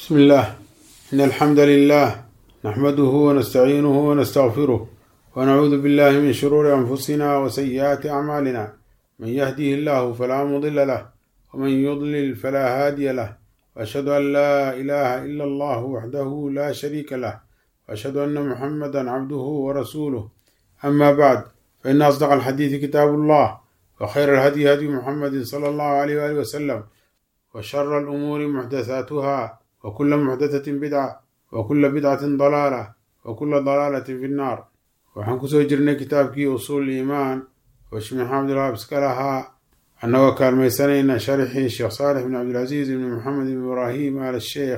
بسم الله إن الحمد لله نحمده ونستعينه ونستغفره ونعوذ بالله من شرور أنفسنا وسيئات أعمالنا من يهده الله فلا مضل له ومن يضلل فلا هادي له وأشهد أن لا إله إلا الله وحده لا شريك له وأشهد أن محمدا عبده ورسوله أما بعد فإن أصدق الحديث كتاب الله وخير الهدي هدي محمد صلى الله عليه وآله وسلم وشر الأمور محدثاتها وكل محدثة بدعة وكل بدعة ضلالة وكل ضلالة في النار waxaan kusoo jirnay kitaabkii usuul iimaan oo sheekh maxamed alwaab iska lahaa annagoo kaalmaysanayna sharxii sheekh saalix bin cabdilcasiis ibni maxamed ibn ibraahim al sheekh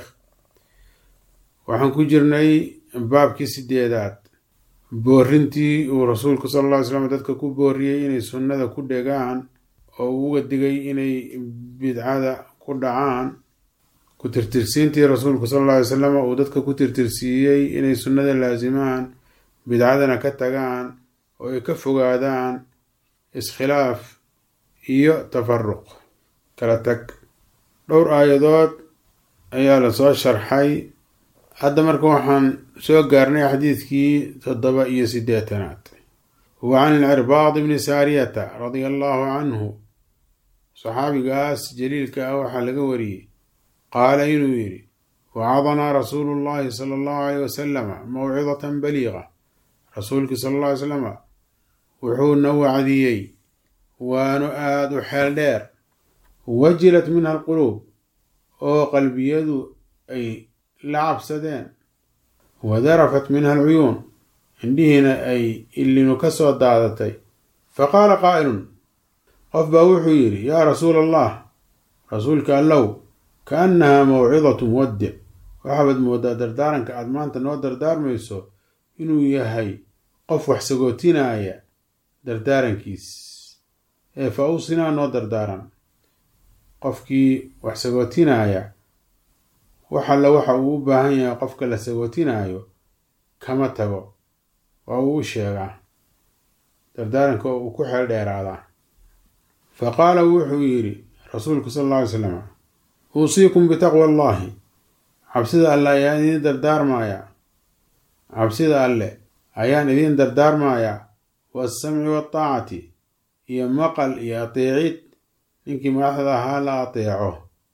waxaan ku jirnay baabkii sideedaad boorintii uu rasuulku sala alla ly slam dadka ku booriyey inay sunnada ku dhegaan oo uu uga digay inay bidcada ku dhacaan ku tirtirsiintii rasuulku sala alla alay salam uu dadka ku tirtirsiiyey inay sunnada laasimaan bidcadana ka tagaan oo ay ka fogaadaan iskhilaaf iyo tafaruq kala tag dhowr aayadood ayaa lasoo sharxay hadda marka waxaan soo gaarnay xadiidkii toddoba iyo siddeetanaad wa can ilcirbaad ibni saariyata radia allahu canhu saxaabigaas jaliilka ah waxaa laga wariyey qaala inuu yidhi wacadanaa rasuulu llahi sala allahu aleyh wasalama mawcidatan baliiqa rasuulkii sala alla ly slama wuxuuna wacdiyey waanu aada u xeel dheer wajilat minha alquluub oo qalbiyadu ay la cabsadeen wadarafat minha alcuyuun indhihiina ay illinu ka soo daadatay faqaala qaa'ilun qof baa wuxuu yidhi yaa rasuula allah rasuulka allow kaannahaa mawcidatu muwaddic waxaabaad moodaa dardaaranka aad maanta noo dardaarmayso inuu yahay qof wax sagootinaya dardaarankiis ee fa awsinaa noo dardaaran qofkii wax sagootinaya wax alla waxa uu u baahan yahay qofka la sagootinaayo kama tago waa uu u sheegaa dardaaranka oo uu ku xeel dheeraadaa fa qaala wuxuu yidhi rasuulku sala alla alay slam uusiikum bitaqwa allahi cabsida alle ayaan idiin dardaarmayaa cabsida alle ayaan idiin dardaarmayaa waasamci waataacati iyo maqal iyo ateecid ninkii madaxda ahaa la ateeco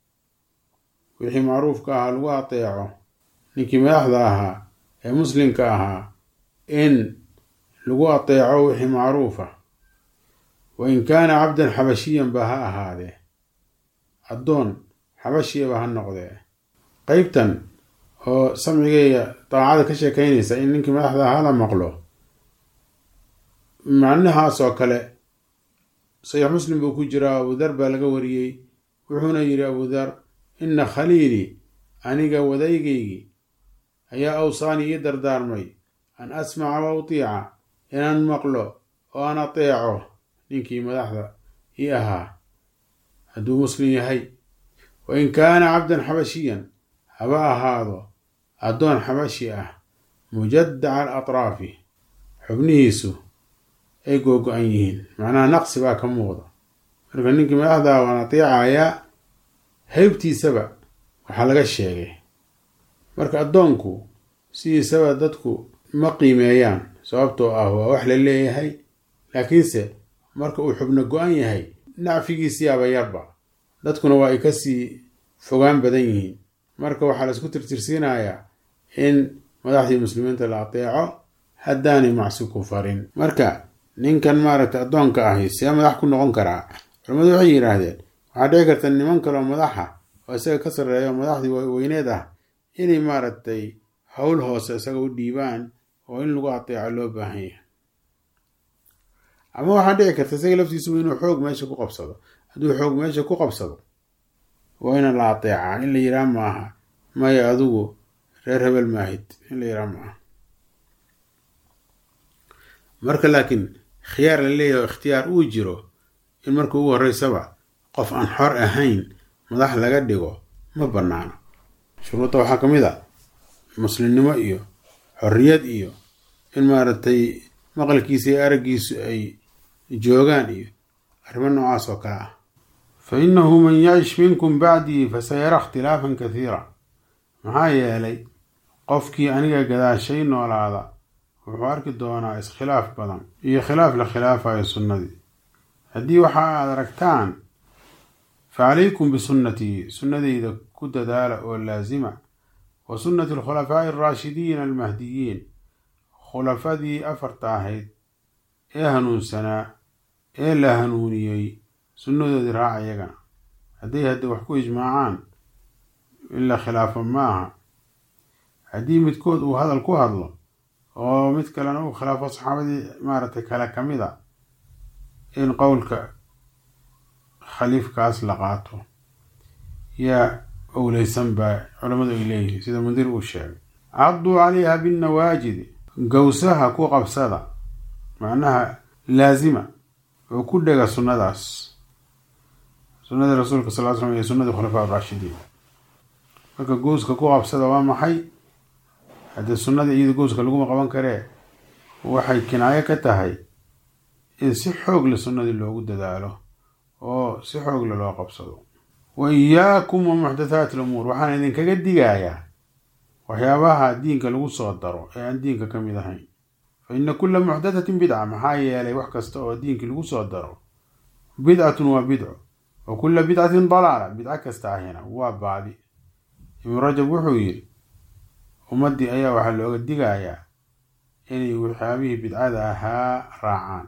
wixii macruufka ahaa lagu ateeco ninkii madaxda ahaa ee muslimka ahaa in lagu ateeco wixii macruufa wa in kaana cabdan xabashiyan ba ha ahaadee addoon xabashiyaba ha noqdee qeybtan oo samcigaya daacada ka sheekeynaysa in ninkii madaxda ahaa la maqlo macnahaas oo kale saxiix muslim buu ku jiraa abudar baa laga wariyey wuxuuna yidhi abudar inna khaliilii aniga wadaygaygii ayaa awsaani ii dardaarmay an asmaca wa utiica inaan maqlo oo aan ateeco ninkii madaxda ii ahaa hadduu muslim yahay wa in kaana cabdan xabashiyan haba ahaado addoon xabashi ah mujadaca al atraafi xubnihiisu ay googo-an yihiin macnaha naqsi baa ka muuqda marka ninkii madaxdaa waan ateecayaa haybtiisaba waxaa laga sheegay marka addoonku sidiisaba dadku ma qiimeeyaan sababtoo ah waa wax la leeyahay laakiinse marka uu xubno go-an yahay nacfigiisiyaaba yarba dadkuna waa ay kasii fogaan badan yihiin marka waxaa laisku tirtirsiinayaa in madaxdii muslimiinta la ateeco haddaanay macsi ku farin marka ninkan maaragtay addoonka ahi see madax ku noqon karaa culamadu waxay yidhaahdeen waxaa dhici karta niman kaloo madaxa oo isaga ka sarreeya oo madaxdii weyneed ah inay maaragtay howl hoose isaga u dhiibaan oo in lagu ateeco loo baahan yahay ama waxaa dhici karta isaga laftiisuba inuu xoog meesha ku qabsado hadduu xoog meesha ku qabsado waa ina la ateecaa in la yiraa maaha maya adigu reer hebel maahid in la yiraa maaha marka laakiin khiyaar la leeyahay oo ikhtiyaar uu jiro in marka ugu horreysaba qof aan xor ahayn madax laga dhigo ma bannaano shuruudda waxaa ka mid a muslimnimo iyo xorriyad iyo in maaragtay maqalkiisa iyo araggiisu ay joogaan iyo arrimo noocaas oo kale ah fa innahu man yacish minkum bacdii fasayara ikhtilaafan kathiira maxaa yeelay qofkii aniga gadaashay noolaada wuxuu arki doonaa iskhilaaf badan iyo khilaaf la khilaafayo sunnadii haddii waxa aad aragtaan fa calaykum bisunnatii sunnadayda ku dadaala oo laasima wa sunnati alkhulafaa'i alraashidiina almahdiyiin khulafadii afarta ahayd ee hanuunsanaa ee la hanuuniyey sunnadoodii raaca iyagana hadday hadda wax ku ijmaacaan in la khilaafo maaha haddii midkood uu hadal ku hadlo oo mid kalena uu khilaafo saxaabadii maaragtay kale ka mid a in qowlka khaliifkaas la qaato yaa owleysan baa culammadu ay leeyihiin sida mundir uu sheegay cadduu calayha binnawaajidi gowsaha ku qabsada macnaha laasima oo ku dhega sunnadaas sunnadii rasuulka sal l slam iyo sunnadii khulafaa raashidiin marka gooska ku qabsada waa maxay haddii sunnada iyada gooska laguma qaban karee waxay kinaayo ka tahay in si xoogle sunnadii loogu dadaalo oo si xoogle loo qabsado wa iyaakum wa muxdathaati lumuur waxaan idinkaga digayaa waxyaabaha diinka lagu soo daro ee aan diinka ka mid ahayn fa ina kulla muxdathatin bidca maxaa yeelay wax kasta oo diinkii lagu soo daro bidcatun waa bidco wa kulla bidcatin dalaala bidco kasta ahina waa baadi ibnu rajab wuxuu yidhi ummaddii ayaa waxaa looga digayaa inay waxyaabihii bidcada ahaa raacaan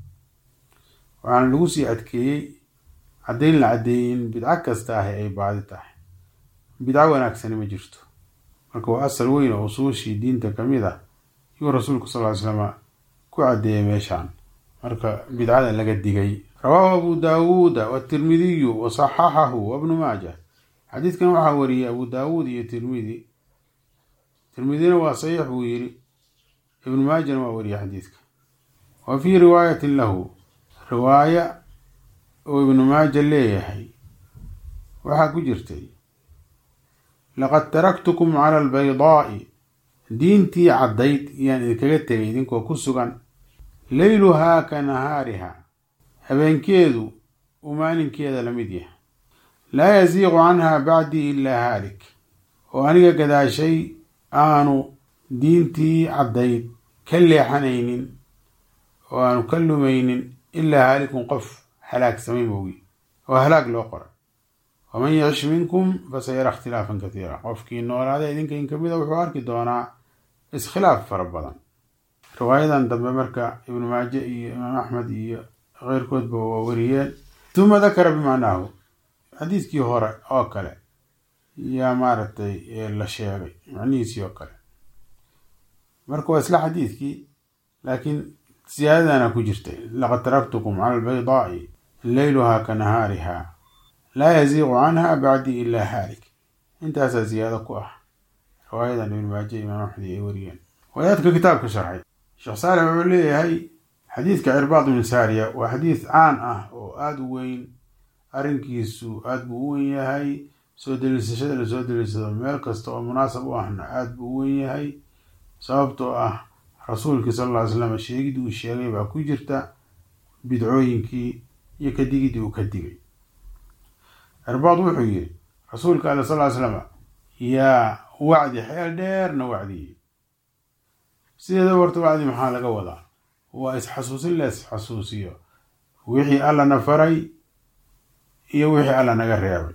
waxaana lagu sii adkeeyey caddayn la caddeeyey in bidco kasta ahi ay baadi tahay bidco wanaagsani ma jirto marka waa asal weyn oo usuushii diinta ka mid ah yuu rasuulku sal ly slama ku caddeeyey meeshaan marka bidcada laga digay rawaahu abu daawuuda watirmidiyu wa saxaxahu wabnu maaja xadiidkan waxaa wariyey abu daawuud iyo tirmidi tirmidina waa saxiix buu yidhi ibnu maajana waa wariyey xadiidka wa fii riwaayatin lahu riwaaya uu ibnu maaja leeyahay waxaa ku jirtay laqad taraktukum cala albaydaa'i diintii caddayd yaan idinkaga tegay idinkoo ku sugan leyluhaa ka nahaariha habeenkeedu uu maalinkeeda la mid yahay laa yasiiqu canha bacdii ilaa haalik oo aniga gadaashay aanu diintii caddayd ka leexanaynin oo aanu ka lumaynin ilaa haalikun qof halaagsamay moogi oo halaag loo qoray waman yacish minkum fasayara ikhtilaafan katiira qofkii noolaada idinka in kamida wuxuu arki doonaa iskhilaaf fara badan riwaayadan dambe marka ibnu maaje iyo imaam axmed iyo keyrkoodba waa wariyeen tuma dakara bimacnaahu xadiiskii hore oo kale yaa maaragtay la sheegay macnihiisii oo kale marka waa isla xadiidkii laakiin siyaadadana ku jirtay laqad taraktukum cala albaydaa'i leyluhaa ka nahaariha laa yaziiqu canha bacdii ilaa haalik intaasaa ziyaado ku ah riwaayadan ibn maaje imaam axmed ay wariyeen waayaadka kitaabka sharxay sheekh saalix wuxuu leeyahay xadiidka cirbaad ibn saariya waa xadiid caan ah oo aada u weyn arrinkiisu aada buu u wen yahay soo daliisashada lasoo daliishado meel kasta oo munaasab u ahna aada buu u wen yahay sababtoo ah rasuulkii sal alla ly slam sheegidii uu sheegay baa ku jirta bidcooyinkii iyo kadigidii uu ka digay cirbaad wuxuu yidhi rasuulka ale sal ly slama yaa wacdi xeel dheerna wacdiyey sideeda warta wacdi maxaa laga wadaa waa isxasuusin la isxasuusiyo wixii allana faray iyo wixii alla naga reebay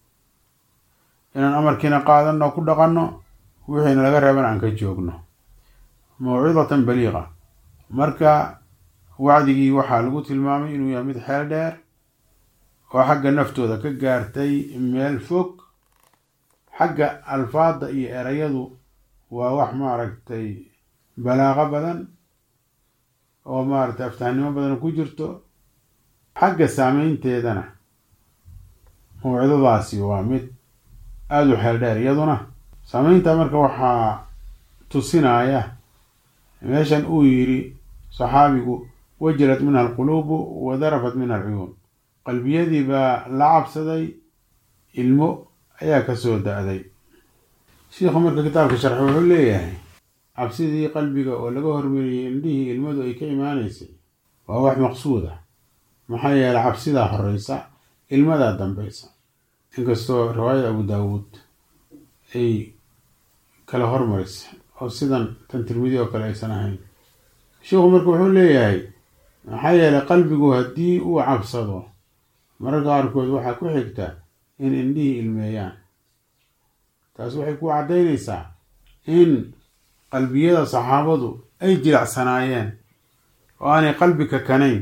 inaan amarkiina qaadanno ku dhaqanno wixiina laga reebana aan ka joogno mawcidatan baliiqa marka wacdigii waxaa lagu tilmaamay inuu yahay mid xeel dheer oo xagga naftooda ka gaartay meel fog xagga alfaadda iyo erayadu waa wax maaragtay balaaqo badan oo maaragtay aftahnimo badan ku jirto xagga saameynteedana mawcidadaasi waa mid aada u xeel dheer iyaduna saameynta marka waxaa tusinaya meeshan uu yidhi saxaabigu wajilat minha alquluubu wa darafat minha alcuyuun qalbiyadii baa la cabsaday ilmo ayaa kasoo da-day shiikhu marka kitaabka sharxi wuxuu leeyahay cabsidii qalbiga oo laga hormariyey indhihii ilmadu ay ka imaanaysay waa wax maqsuud ah maxaa yeelay cabsidaa horeysa ilmadaa dambeysa inkastoo riwaayada abu daawuud ay kala hormarisa oo sidan tan tirmidi oo kale aysan ahayn sheikhu marka wuxuu leeyahay maxaa yeelay qalbigu haddii uu cabsado mararka qaarkood waxaa ku xigta in indhihii ilmeeyaan taas waxay ku caddaynaysaa in qalbiyada saxaabadu ay jilacsanaayeen oo aanay qalbi kakanayn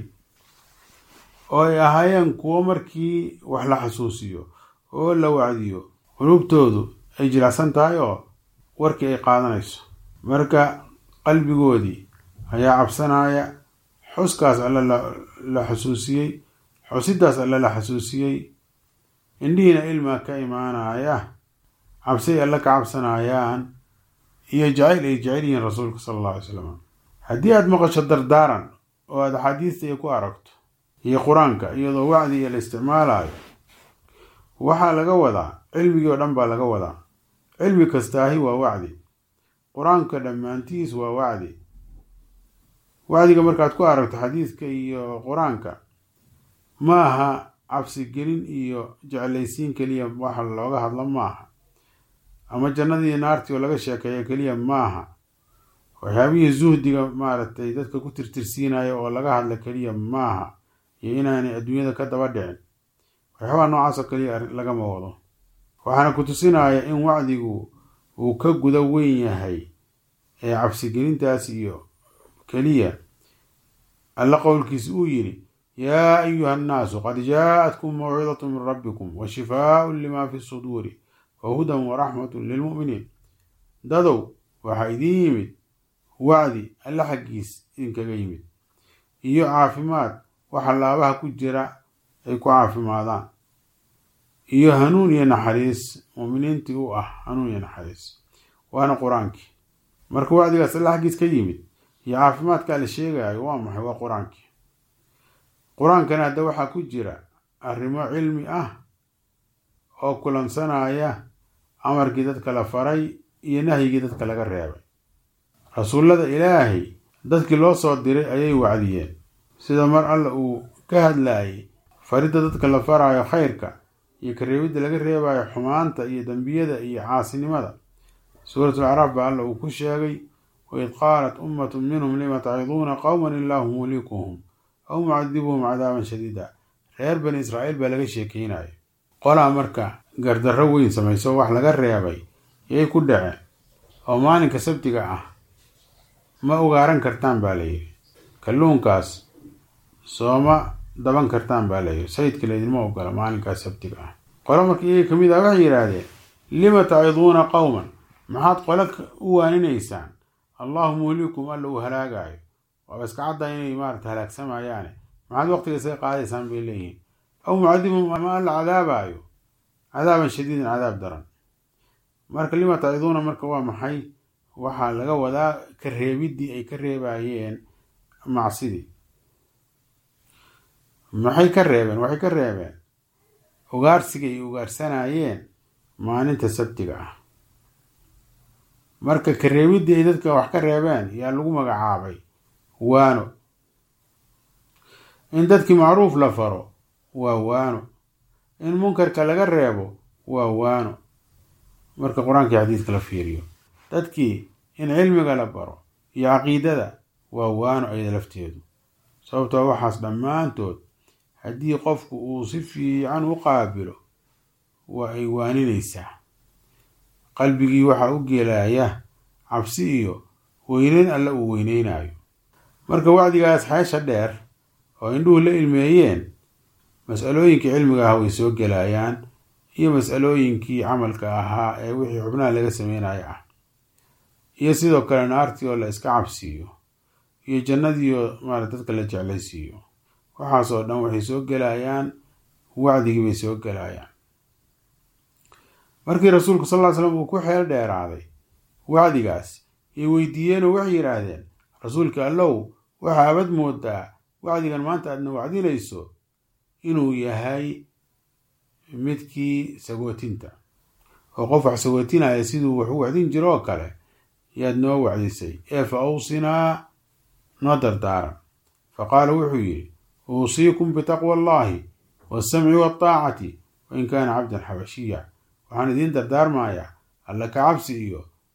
oo ay ahaayeen kuwo markii wax la xasuusiyo oo la wacdiyo qulubtoodu ay jilacsan tahay oo warkii ay qaadanayso marka qalbigoodii ayaa cabsanaya xuskaas alle la xusuusiyey xusidaas alle la xasuusiyey indhihiina ilmaa ka imaanaya cabsi ay alle ka cabsanayaan iyo jacayl ay jecel yihiin rasuulka sala alla alay slam haddii aada maqasho dardaaran oo aada axaadiista iyo ku aragto iyo qur-aanka iyadoo wacdi iyo la isticmaalayo waxaa laga wadaa cilmigii oo dhan baa laga wadaa cilmi kastaahi waa wacdi qur-aanka dhammaantiis waa wacdi wacdiga markaad ku aragto xadiidka iyo qur-aanka ma aha cabsigelin iyo jeclaysiin keliya waxa looga hadlo maaha ama jannadii naartii oo laga sheekeeyo keliya maaha waxyaabihii zuhdiga maaragtay dadka ku tirtirsiinaya oo laga hadla keliya maaha iyo inaanay adduunyada ka daba dhicin waxyaabaa noocaasoo keliya lagama wado waxaana ku tusinaya in wacdigu uu ka guda weyn yahay ee cabsigelintaas iyo keliya alla qowlkiisa uu yidhi yaa ayuha annaasu qad jaaءatkum mawcidatu min rabbikum wa shifaaءu lima fi suduuri wa hudan wa raxmatu lilmu'miniin dadow waxaa idiin yimid wacdi alla xaggiis idinkaga yimid iyo caafimaad waxa laabaha ku jira ay ku caafimaadaan iyo hanuun iyo naxariis muuminiintii u ah hanuun iyo naxariis waana qur-aankii marka wacdigaas alla xaggiis ka yimid iyo caafimaadkaa la sheegayo waa maxay waa qur-aankii qur-aankana hadda waxaa ku jira arrimo cilmi ah oo kulansanaya amarkii dadka la faray iyo nahyigii dadka laga reebay rasuullada ilaahay dadkii loo soo diray ayay wacdiyeen sida mar alla uu ka hadlaayay faridda dadka la faraayo khayrka iyo kareebidda laga reebayo xumaanta iyo dembiyada iyo caasinimada suuratul acraaf baa alla uu ku sheegay waid qaalat ummatu minhum lima taciduuna qowman illaahu muhlikuhum aw mucadibuhum cadaaban shadiida reer bani israa'iil baa laga sheekeynaya qolaa marka gardarro weyn samayso wax laga reebay yay ku dhaceen oo maalinka sabtiga ah ma ugaaran kartaan baa layidhi kalluunkaas sooma daban kartaan baa layidhi sayidka laydinma ogola maalinkaas sabtiga ah qolo marka iyaga ka mid ah waxay yidhaahdeen lima taciduuna qowman maxaad qolo u waaninaysaan allahu muhlikum alla uu halaagaayo waaba iska cadda inay maarata halaagsamayaane maxaad waqtiga isaga qaadaysaan bay leeyihiin aw mucadibum ama alla cadaabaayo cadaaban shadiidan cadaab daran marka lima taciduuna marka waa maxay waxaa laga wadaa ka reebiddii ay ka reebayeen macsidii maxay ka reebeen waxay ka reebeen ugaarsiga ay ugaarsanayeen maalinta sabtiga ah marka ka reebiddii ay dadka wax ka reebeen yaa lagu magacaabay waano in dadkii macruuf la faro waa waano in munkarka laga reebo waa waano marka qur-aankii xadiidka la fiiriyo dadkii in cilmiga la baro iyo caqiidada waa waano ayada lafteedu sababtoo waxaas dhammaantood haddii qofku uu si fiican u qaabilo waa ay waaninaysaa qalbigii waxaa u gelaya cabsi iyo weyneyn alle uu weyneynayo marka wacdigaas xeesha dheer oo indhuhu la ilmeeyeen mas-alooyinkii cilmiga ah way soo gelayaan iyo mas-alooyinkii camalka ahaa ee wixii xubnaha laga sameynaya ah iyo sidoo kale naartii oo la iska cabsiiyo iyo jannadii oo maarata dadka la jeclaysiiyo waxaasoo dhan waxay soo gelayaan wacdigii bay soo gelayaan markii rasuulku sal ly slam uu ku xeel dheeraaday wacdigaas ay weydiiyeenoo waxay yidhaahdeen rasuulka allow waxaa abad moodaa wacdigan maanta aadna wacdinayso inuu yahay midkii sagootinta oo qof wax sagootinaya siduu wax u wacdin jiro oo kale yaad noo wacdisay ee fa awsinaa noo dardaaran fa qaala wuxuu yidhi uusiikum bitaqwa allahi waasamci waaطaacati wain kaana cabdan xabashiya waxaan idiin dardaarmayaa alla ka cabsi iyo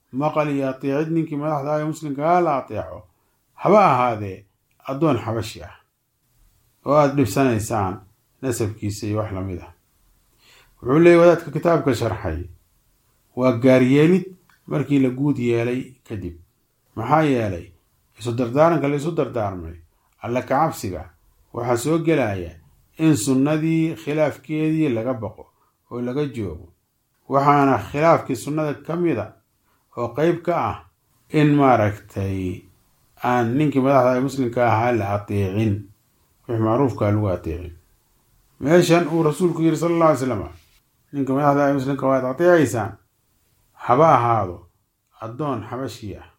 maqal iyo ateecid ninkii madaxda ee muslimkaa la ateeco haba ahaadee addoon xabashi ah oo aada dhibsanaysaan nasabkiisa iyo wax lamid ah wuxuu leeyay wadaadka kitaabka sharxay waa gaaryeelid markii la guud yeelay kadib maxaa yeelay isu dardaaranka la isu dardaarmay alla kacabsiga waxaa soo gelaya in sunnadii khilaafkeedii laga baqo oo laga joogo waxaana khilaafkii sunnada ka mida oo qeyb ka ah in maaragtay aan ninkii madaxda ee muslimka ahaa la ateecin wix macruufkaa lagu ateecin meeshan uu rasuulku yiri sala alla alay slam ninka madaxda ee muslimka waad ateecaysaan haba ahaado addoon xabashii ah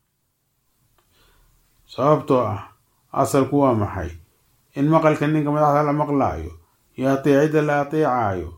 sababtoo ah asalku waa maxay in maqalka ninka madaxda la maqlaayo iyo ateecidda la ateecaayo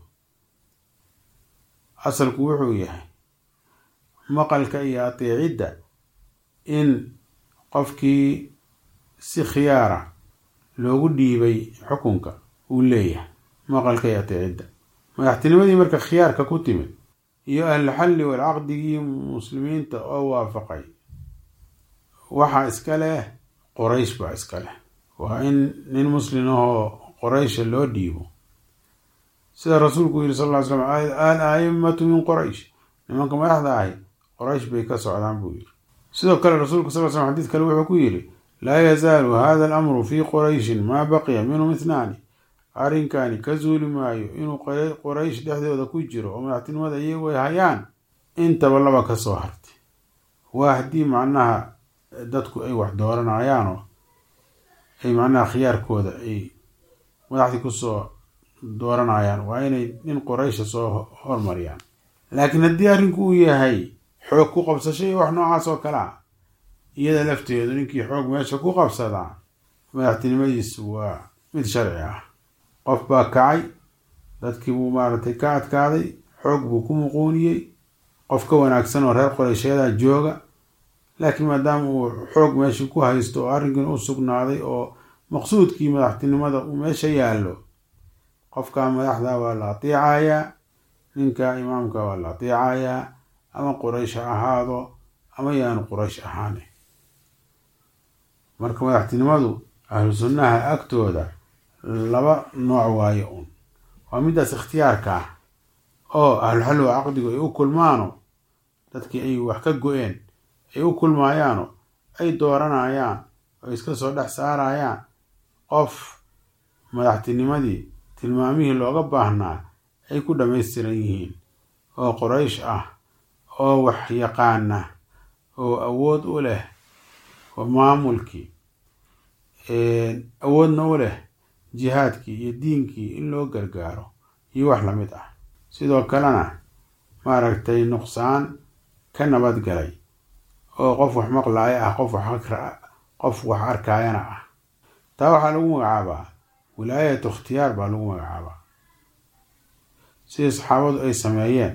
asalku wuxuu yahay maqalka iyo ateecidda in qofkii si khiyaara loogu dhiibay xukunka uu leeyahay maqalka iyo ateecidda madaxtinimadii marka khiyaarka ku timid iyo ahlulxalli walcaqdigii muslimiinta oo waafaqay waxaa iska leh qoraysh baa iska leh waa in nin muslim ahoo qoraysha loo dhiibo sida rasuulku yiri sal ll ly slam al aimatu min qoraysh nimanka madaxda ahi qoraysh bay ka socdaan buu yiri sidoo kale rasuulku sal l slam xadiid kale wuxuu ku yidhi laa yazaalu hada alamru fii qorayshin maa baqiya minhum ithnaani arrinkani ka zuuli maayo inuu qoraysh dhexdooda ku jiro oo madaxtinimada iyagu ay hayaan intaba laba ka soo hartay waa haddii macnaha dadku ay wax dooranayaanoo ay macnaha khiyaarkooda ay madaxdii kusoo dooranayaan waa inay nin qoraysha soo hormariyaan laakiin haddii arrinku uu yahay xoog ku qabsasho iyo wax noocaas oo kale ah iyada lafteedu ninkii xoog meesha ku qabsadaa madaxtinimadiisu waa mid sharci ah qof baa kacay dadkii buu maaragtay ka adkaaday xoog buu ku muquuniyey qof ka wanaagsan oo reer qoraysheeda jooga laakiin maadaama uu xoog meeshii ku haysto oo arrinkiin u sugnaaday oo maqsuudkii madaxtinimada uu meesha yaallo qofka madaxda waa la ateecayaa ninka imaamka waa la ateecayaa ama quraysh ha ahaado ama yaanu quraysh ahaane marka madaxtinimadu ahlu sunnaha agtooda laba nooc waayo un waa midaas ikhtiyaarka ah oo ahluxalli wa caqdigu ay u kulmaano dadkii ay wax ka go-een ay u kulmaayaano ay dooranayaan oo iska soo dhex saarayaan qof madaxtinimadii tilmaamihii looga baahnaa ay ku dhammaystiran yihiin oo qoraysh ah oo wax yaqaana oo awood u leh oo maamulkii awoodna u leh jihaadkii iyo diinkii in loo gargaaro iyo wax lamid ah sidoo kalena maaragtay nuqsaan ka nabadgalay oo qof wax maqlaaya ah qof wax qof wax arkaayana ah taa waxaa lagu magacaabaa wilaayatu ikhtiyaar baa lagu magacaabaa sidii saxaabadu ay sameeyeen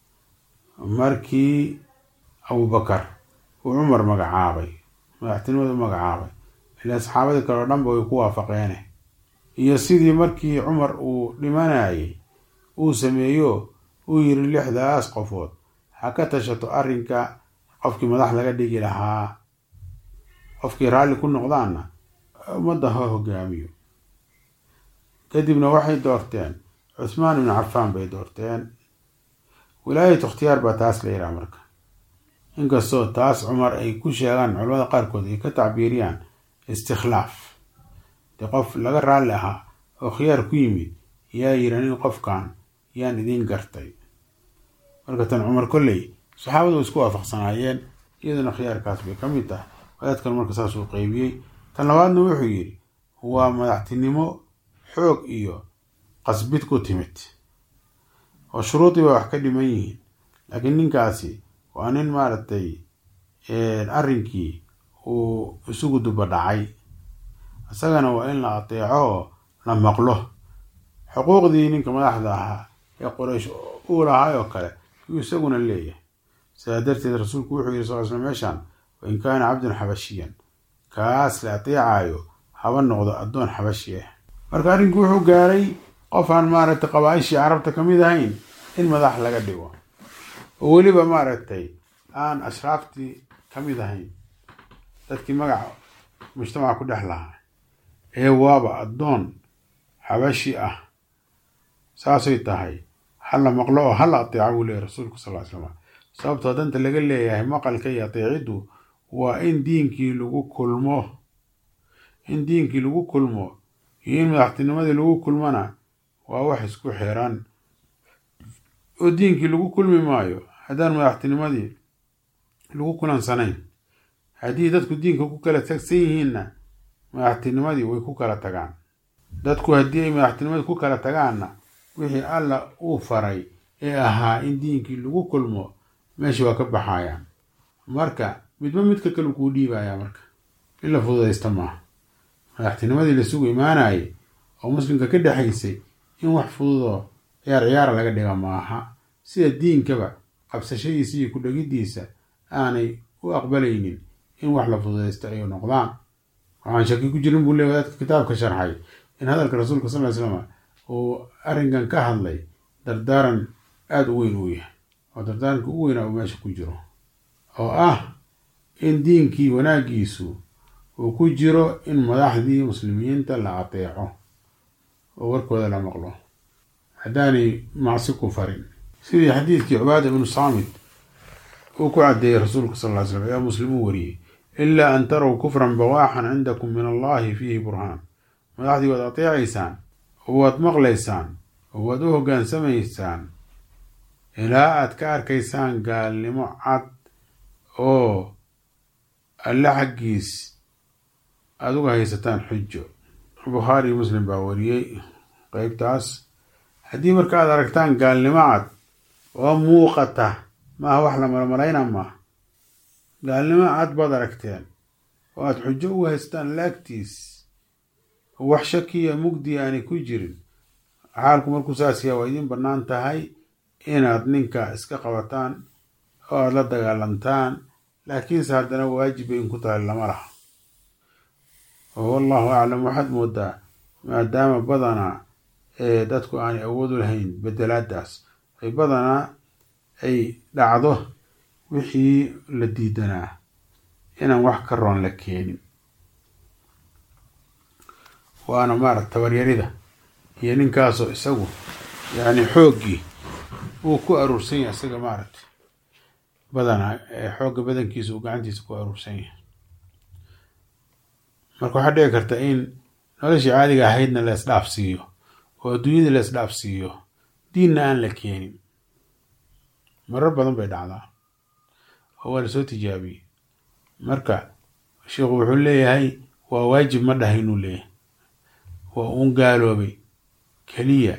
markii abubakar uu cumar magacaabay madaxtinimada u magacaabay ilaa saxaabadii kale oo dhanba way ku waafaqeene iyo sidii markii cumar uu dhimanayay uu sameeyo uu yiri lixdaas qofood ha ka tashato arrinka qofkii madax laga dhigi lahaa qofkii raalli ku noqdaanna ummadda ha hogaamiyo kadibna waxay doorteen cuthmaan ibnu cafaan bay doorteen wilaayatu ikhtiyaar baa taas la yidhaha marka inkastoo taas cumar ay ku sheegaan culamada qaarkood ay ka tacbiiriyaan istikhlaaf dee qof laga raalli ahaa oo khiyaar ku yimid yaa yiri nin qofkan yaan idiin gartay marka tan cumar kolley saxaabadu way isku waafaqsanaayeen iyaduna khiyaarkaas bay ka mid tahay wadaadkan marka saasuu qeybiyey tan labaadna wuxuu yidhi waa madaxtinimo xoog iyo qasbid ku timid oo shuruudii bay wax ka dhiman yihiin laakiin ninkaasi waa nin maaragtay arrinkii uu isugu duba dhacay isagana waa in la ateeco oo la maqlo xuquuqdii ninka madaxda ahaa ee qoraysh uu lahay oo kale yuu isaguna leeyahay sidaa darteed rasuulku wuxuu yiri sal sl meeshaan wain kaana cabdan xabashiyan kaas la ateecayo haba noqdo addoon xabashi ah marka arrinku wuxuu gaaray qof aan maaragtay qabaaishii carabta ka mid ahayn in madax laga dhigo oo weliba maaragtay aan ashraaftii ka mid ahayn dadkii magaca mujtamaca ku dhex lahaa ee waaba addoon xabashi ah saasay tahay hala maqlo oo hala ateeca buu leeyahy rasuulku sal ly slam sababtoo danta laga leeyahay maqalka iyo ateeciddu waa in diinkii lagu kulmo in diinkii lagu kulmo iyo in madaxtinimadii lagu kulmona waa wax isku xiran oo diinkii lagu kulmi maayo haddaan madaxtinimadii lagu kulansanayn haddii dadku diinka ku kala tagsan yihiinna madaxtinimadii way ku kala tagaan dadku haddii ay madaxtinimadii ku kala tagaanna wixii alla uu faray ee ahaa in diinkii lagu kulmo meesha waa ka baxayaan marka midba midka kale kuu dhiibayaa marka in la fududaysta maaha madaxtinimadii lasugu imaanayay oo muslimka ka dhexaysay in wax fududoo ciyaar ciyaara laga dhiga maaha sida diinkaba qabsashadiisa iyo ku dhegiddiisa aanay u aqbalaynin in wax la fududaysta ay noqdaan waxaan shaki ku jirin buu leey wadaadka kitaabka sharxay in hadalka rasuulka sal ly slam uu arrinkan ka hadlay dardaaran aada u weyn uu yahay oo dardaaranka u weynaa uu meesha ku jiro oo ah in diinkii wanaaggiisu uu ku jiro in madaxdii muslimiinta la ateeco oo warkooda la maqlo haddaanay macsi ku farin sidii xadiidkii cubaada ibnu saamit uu ku caddeeyey rasuulka sal ly slam ayaa muslim u wariyey ilaa an tarow kufran bawaaxan cindakum min allahi fiihi burhaan madaxdii waad ateecaysaan oo waad maqlaysaan oo waad u hoggaansamaysaan ilaa aad ka arkaysaan gaalnimo cad oo alle xaggiis aada uga haysataan xujo bukhaari muslim baa wariyey qeybtaas haddii marka aad aragtaan gaalnimo cad oo muuqata maaha wax la malmalayna maaha gaalnimo cad baad aragteen oo aada xujo uga haysataan laagtiis oo wax shakiya mugdi aanay ku jirin xaalku markuu saas yaha waa idiin bannaan tahay inaad ninka iska qabataan oo aada la dagaalantaan laakiinse haddana waajib bay in ku tahay lama laha oo wallahu aclam waxaad moodaa maadaama badanaa ee dadku aanay awood u lahayn bedelaadaas ay badanaa ay dhacdo wixii la diidanaa inaan wax ka roon la keenin waana maarata tabaryarida iyo ninkaasoo isagu yacni xooggii uu ku aruursan yahay isaga maaragta badanaa xoogga badankiisa uu gacantiisa ku aruursan yahay marka waxaa dhici karta in noloshii caadiga ahaydna la isdhaafsiiyo oo adduunyada la isdhaafsiiyo diinna aan la keenin marar badan bay dhacdaa oo waa lasoo tijaabiyey marka sheikhu wuxuu leeyahay waa waajib ma dhahay inuu leeyahay waa uun gaaloobay keliya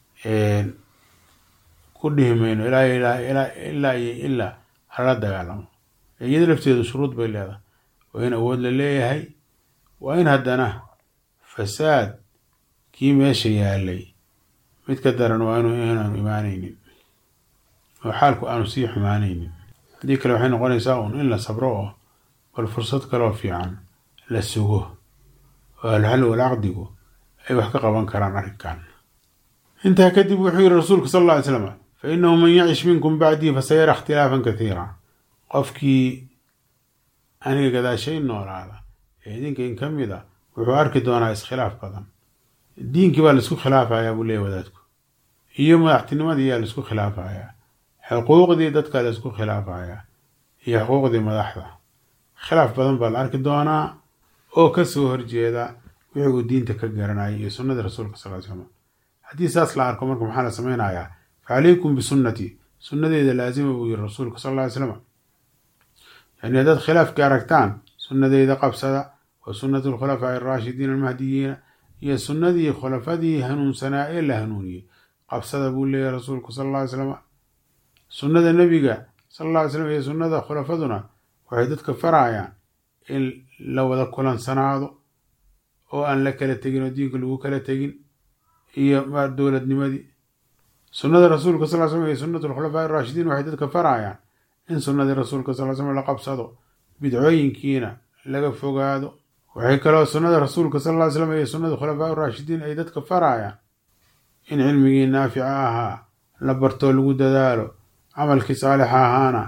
ku dhihi mayno ilaa ilaa ilaa iyo ilaa halala dagaalamo iyada lafteedu shuruud bay leedahay waa in awood la leeyahay waa in haddana fasaad kii meesha yaalay mid ka daran waa inu inaanu imaanaynin oo xaalku aanu sii xumaanaynin haddii kale waxay noqonaysaa uun in la sabro oo bal fursad kaloo fiican la sugo oo alxal walcaqdigu ay wax ka qaban karaan arrinkan intaa kadib wuxuu yihi rasuulku sal alla ly slam fa inahu man yacish minkum bacdii fasayara ikhtilaafan kathiira qofkii aniga gadaashay noolaada ee idinka in ka mid a wuxuu arki doonaa iskhilaaf badan diinkii baa laisku khilaafayaa buu leeya wadaadku iyo madaxtinimadii yaa laisku khilaafayaa xuquuqdii dadkaa laisku khilaafayaa iyo xuquuqdii madaxda khilaaf badan baa la arki doonaa oo kasoo horjeeda wixii uu diinta ka garanayay iyo sunnadii rasuulka sal ly slam haddii saas la arko marka maxaa la samaynayaa fa calaykum bisunnatii sunnadeeda laasima buu yiri rasuulka sal ly slam yani haddaad khilaafkii aragtaan sunnadeeda qabsada wa sunnatu lkhulafaa'i araashidiina almahdiyiina iyo sunnadii khulafadii hanuunsanaa ee la hanuuniyey qabsada buu leeyahy rasuulku sal alla ly slam sunnada nebiga sal alla ly slam iyo sunnada khulafaduna waxay dadka farayaan in la wada kulansanaado oo aan la kala tegin oo diinka lagu kala tegin iyo dowladnimadii sunnada rasuulka sal slam iyo sunnatu lkhulafaa'i araashidiin waxay dadka farayaan in sunnadii rasuulka sal slam la qabsado bidcooyinkiina laga fogaado waxay kaloo sunnada rasuulka sal ly slam iyo sunnada khulafaa raashidiin ay dadka farayaan in cilmigii naafica ahaa la bartoo lagu dadaalo camalkii saalixa ahaana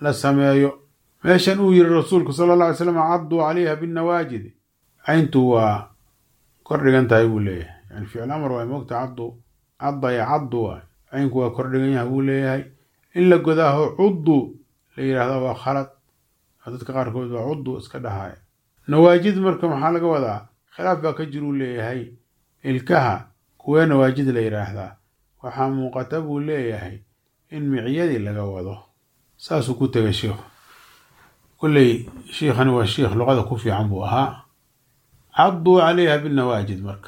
la sameeyo meeshan uu yihi rasuulku sala alla alay slam cadduu calayha binnawaajid cayntu waa kor dhigan tahay buu leeyahay yani ficil amar waa moogta caddu caddaya caddu waa caynku waa kor dhigan yahay buu leeyahay in la godaaho cuddu la yidhaahda waa khalad dadka qaarkood waa cuddu iska dhahaya nawaajid marka maxaa laga wadaa khilaaf baa ka jiruu leeyahay ilkaha kuwee nawaajid la yidhaahdaa waxaa muuqata buu leeyahay in micyadii laga wado saasuu ku tegay sheikhu kolley shiikhani waa shiikh luqada ku fiican buu ahaa cadduu calayha binnawaajid marka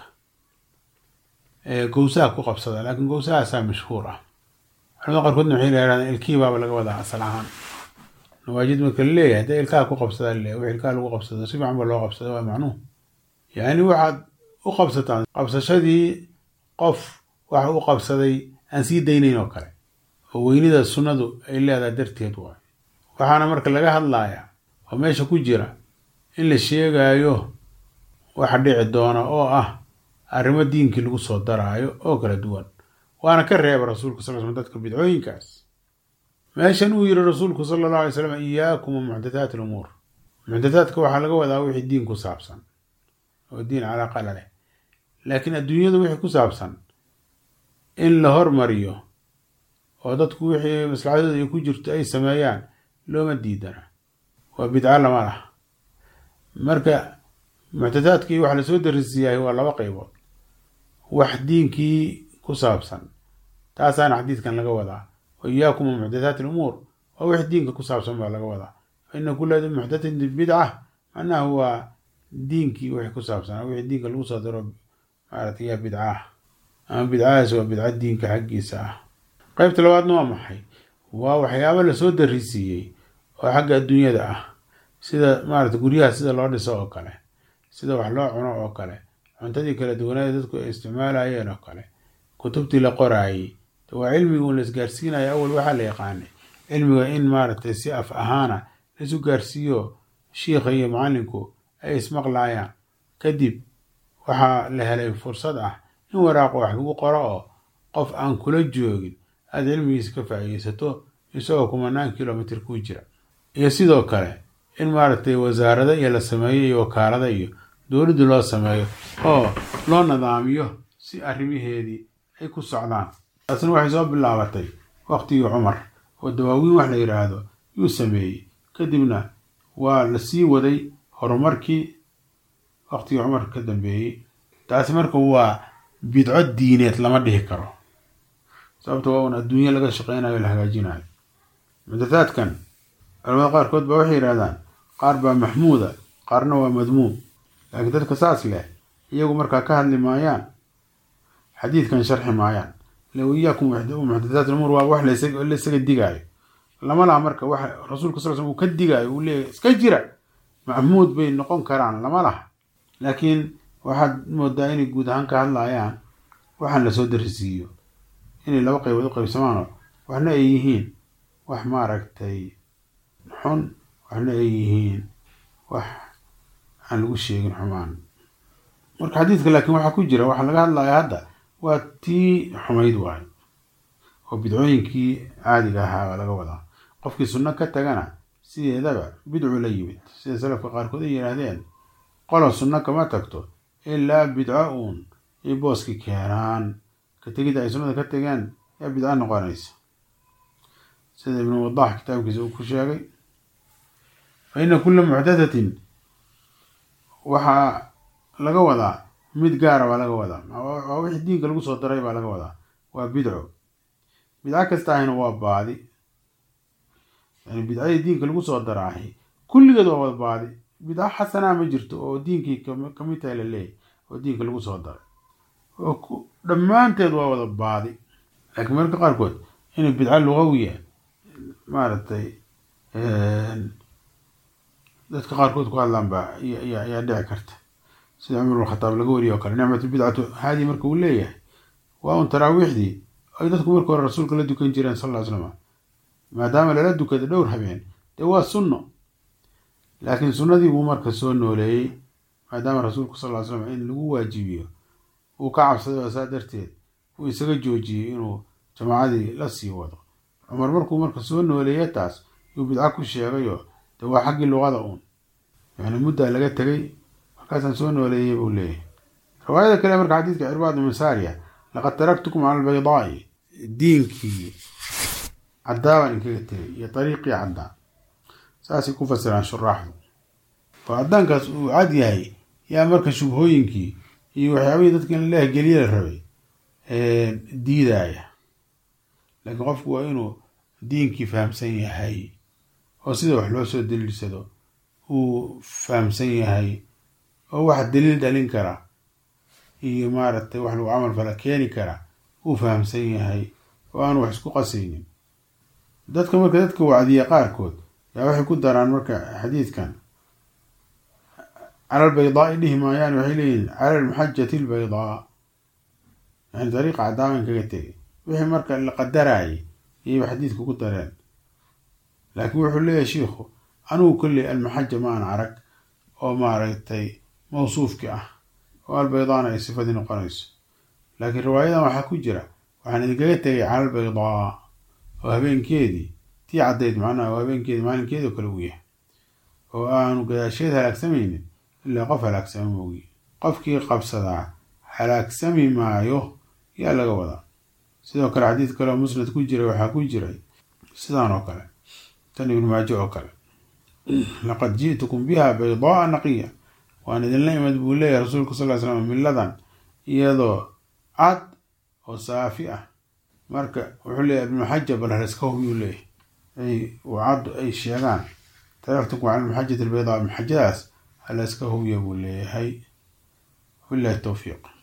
gowsaha ku qabsada laakiin gowsahaasaa mashhuur ah culamada qaarkoodna waxay yidhahdaan ilkihii baaba laga wadaa asal ahaan nawaajid marka la leeyahay hadee ilkaha ku qabsadaa laleeyahy wix ilkaha lagu qabsado si fiican ba loo qabsada waa macnuhu yacni waxaad u qabsataan qabsashadii qof wax u qabsaday aan sii daynayn oo kale oo weynida sunnadu ay leedahay darteed waay waxaana marka laga hadlayaa oo meesha ku jira in la sheegaayo waxa dhici doona oo ah arrimo diinkii lagu soo daraayo oo kala duwan waana ka reeba rasuulka sal sl dadka bidcooyinkaas meeshan uu yihi rasuulku sala allahu alay slam iyaakum wa muxdathaat alumuur muxdathaadka waxaa laga wadaa wixii diin ku saabsan oo diin calaaqa la leh laakiin adduunyada wixii ku saabsan in la hormariyo oo dadku wixii maslaxadooda ay ku jirto ay sameeyaan looma diidana waa bidco lama lah marka muxdathaadkii waxa lasoo darisiiyahay waa laba qaybood wax diinkii ku saabsan taasaana xadiidkan laga wadaa wa iyaakum wa muxdathaat alumuur waa wix diinka ku saabsan baa laga wadaa fa ina kula muxdathatin bidca macnaha waa diinkii wixii ku saabsan wixii diinka lagu soo daro maarata yaa bidca ah ama bidcadaas waa bidca diinka xaggiisa ah qeybta labaadna waa maxay waa waxyaabo lasoo darisiiyey oo xagga adduunyada ah sida maarata guryaha sida loo dhiso oo kale sida wax loo cuno oo kale cuntadii kala duwanaada dadku ay isticmaalayeen oo kale kutubtii la qoraayey waa cilmiga uun la isgaarsiinaya awal waxaa la yaqaanay cilmiga in maaragtay si af ahaana laisu gaarsiiyo shiikha iyo macallinku ay ismaqlaayaan kadib waxaa la helay fursad ah in waraaqo wax lagu qoro oo qof aan kula joogin aada cilmigiisa ka faa'iideysato isagoo kumanaan kilomitr ku jira iyo sidoo kale in maaragtay wasaarada iyo la sameeyo iyo wakaalada iyo dowladdu loo sameeyo oo loo nadaamiyo si arrimaheedii ay ku socdaan taasna waxay soo bilaabatay waqtigii cumar oo dawaawiin wax la yidhaahdo yuu sameeyey kadibna waa la sii waday horumarkii waqtigii cumar ka dambeeyey taasi marka waa bidco diineed lama dhihi karo sababta waa un adduunye laga shaqeynayo la hagaajinayo muxdathaadkan culamada qaarkood baa waxay yidhahdaan qaar baa maxmuuda qaarna waa madmuum laakiin dadka saas leh iyagu markaa ka hadli maayaan xadiidkan sharxi maayaan low iyaakum muxdathaat umuur waa wax la isaga digaayo lama laha marka wax rasuulka sal sl uu ka digaayo uu leeyahy iska jira maxmuud bay noqon karaan lama laha laakiin waxaad moodaa inay guud ahaan ka hadlayaan waxaan lasoo darisiiyo inay laba qaybood u qaybsamaano waxna ay yihiin wax maaragtay xun waxna ay yihiin wax aan lagu sheegin xumaan marka xadiidka laakiin waxaa ku jira waxaa laga hadlaya hadda waa tii xumayd waayo oo bidcooyinkii caadiga ahaa baa laga wadaa qofkii sunno ka tagana sideedaba bidcu la yimid sida salafka qaarkood ay yidhaahdeen qolo sunno kama tagto ilaa bidco uun ay booski keenaan ka tegidda ay sunnada ka tegeen yaa bidco noqonaysa sida ibnu wadax kitaabkiisa uu ku sheegay fa ina kulla muxdathatin waxaa laga wadaa mid gaara baa laga wadaa waa wixii diinka lagu soo daray baa laga wadaa waa bidco bidco kasta ahina waa baadi yani bidcadii diinka lagu soo daraahi kulligeed waa wada baadi bidco xasanaa ma jirto oo diinkii kamid tahay la leeyahy oo diinka lagu soo daray oo dhammaanteed waa wada baadi laakiin marka qaarkood inay bidco lugawiya maaragtay dadka qaarkood ku hadlaan baa ayaa dhici karta sida cumar bn khataab laga wariye oo kale nicmatu bidcatu haadii marka uu leeyahay waa un taraawiixdii ay dadku marka hore rasuulka la dukan jireen sal ll slam maadaama lala dukada dhowr habeen dee waa sunno laakiin sunnadii buu marka soo nooleeyey maadaama rasuulku sal ll ly slam in lagu waajibiyo uu ka cabsaday oo saa darteed uu isaga joojiyey inuu jamaacadii la sii wado cumar markuu marka soo nooleeya taas yuu bidco ku sheegayo de waa xaggii luqada uun yani muddaa laga tegay markaasaan soo nooleeyey buu leeyahay riwaayada kale marka xadiidka cirbaad masaariya laqad taraktukum cala albaydaa'i diinkii caddaabaan inkaga tegay iyo dariiqii caddaa saasay ku fasiraan shuraaxdu oo caddaankaas uu cad yahay yaa marka shubhooyinkii iyo waxyaabihii dadka in la geliya la rabay diidaaya laakiin qofku waa inuu diinkii fahamsan yahay oo sida wax loo soo daliilsado uu fahamsan yahay oo wax daliil dhalin kara iyo maaragtay wax lagu camal fala keeni kara uu fahamsan yahay oo aan wax isku qasaynin dadka marka dadka wacdiya qaarkood yaa waxay ku daraan marka xadiidkan cala albaydaai dhihi maayaan waxay leeyihin cala almuxajati albaydaa yani dariiqa cadaaban kaga tegay wixii marka la qadaraayay iyayba xadiidka ku dareen laakiin wuxuu leeyahay shiikhu anigu kolley almaxaja ma an arag oo maaragtay mawsuufki ah oo albaydaana ay sifadii noqonayso laakiin riwaayadan waxaa ku jira waxaan idinkaga tegay cala albaydaa oo habeenkeedii tii caddayd macnaha oo habeenkeedii maalinkeedii oo kale uu yahay oo aanu gadaasheed halaagsamaynin ilaa qof halaagsama moogi qofkii qabsadaa halaagsami maayo yaa laga wadaa sidoo kale xadiid kale oo musnad ku jiray waxaa ku jiray sidaan oo kale tan ibnu maajo oo kale laqad ji'tukum biha baydaaa naqiya waan idinla imid buu leeyahay rasuulku sal ly slam miladan iyadoo cad oo saafi ah marka wuxuu leeyahy ibnuxaja bal haleska hubyuu leeyahay cad ay sheegaan taraktukum cala almuxajati albaydaa maxajadaas haleska hubya buu leeyahay wabillahi towfiiq